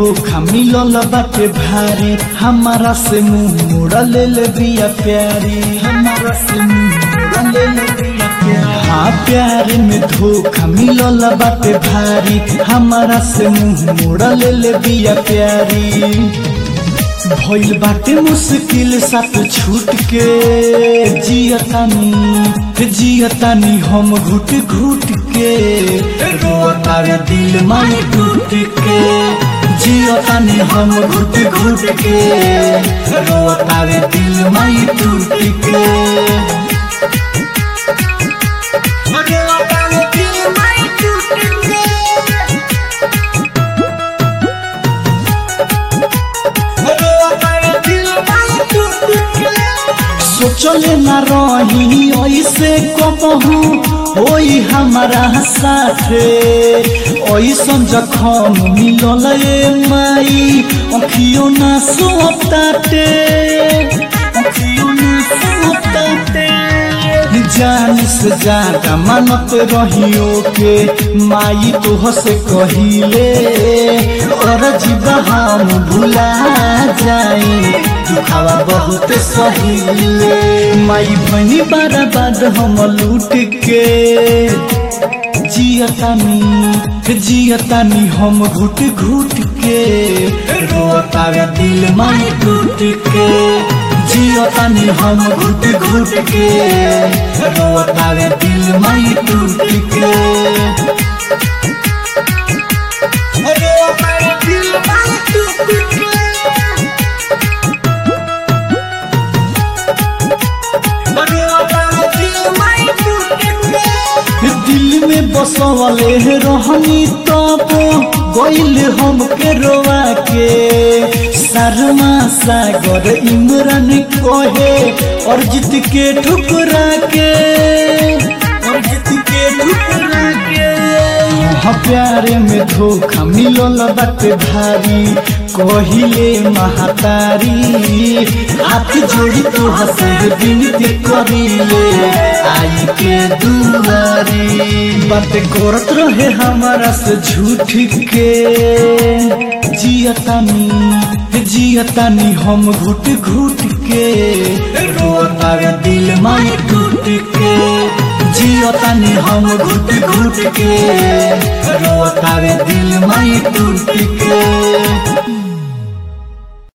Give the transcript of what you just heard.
धोखा मिलल बाटे भारी हमारा से मुंह मोड़ा ले ले बिया प्यारी हमारा से मुंह मोड़ा ले ले बिया प्यारी हाँ प्यार में धोखा मिलल बाटे भारी हमारा से मुंह मोड़ा ले ले बिया प्यारी भइल बाटे मुश्किल साथ छूट के जियतानी जियतानी हम घुट घुट के रोतावे दिल माई टूट के जियतानी हम घुट घुट के रोतावे दिल माई टूट के रोतावे दिल माई टूट के रोतावे दिल माई टूट के सोचले न रही ऐसे कबहू होई हमारा साथे ऐसन जखम मिलल ए माई अखियो ना सोताते अखियो ना सोताते जान से ज्यादा मानत रहियो के माई तोह से कहिले और जीवा हम भुला जाई दुखावा बहुत सहीले माई बनी बर्बाद हम लूट के जियतानी जियतानी हम घुट घुट के रोतावे दिल माई टूट के जियतानी हम घुट घुट के रोतावे दिल माई टूट के रोतावे दिल माई टूट के रोतावे दिल माई टूट के दिल में बसवले रहनी तब गइल हम के रोवा के शर्मा सागर इमरान कहे अर्जित के ठुकरा के अर्जित के ठुकरा के हाँ प्यारे में धोखा मिलल बाटे भारी कहिले महातारी हाथ जोड़ी तो हसे विनती करिले आई के दुआरी बात करत रहे हमारा से झूठ के जियतानी जियतानी हम घुट घुट के रोतावे दिल माई टूट के जियतानी हम घुट घुट के रोतावे दिल माई टूट के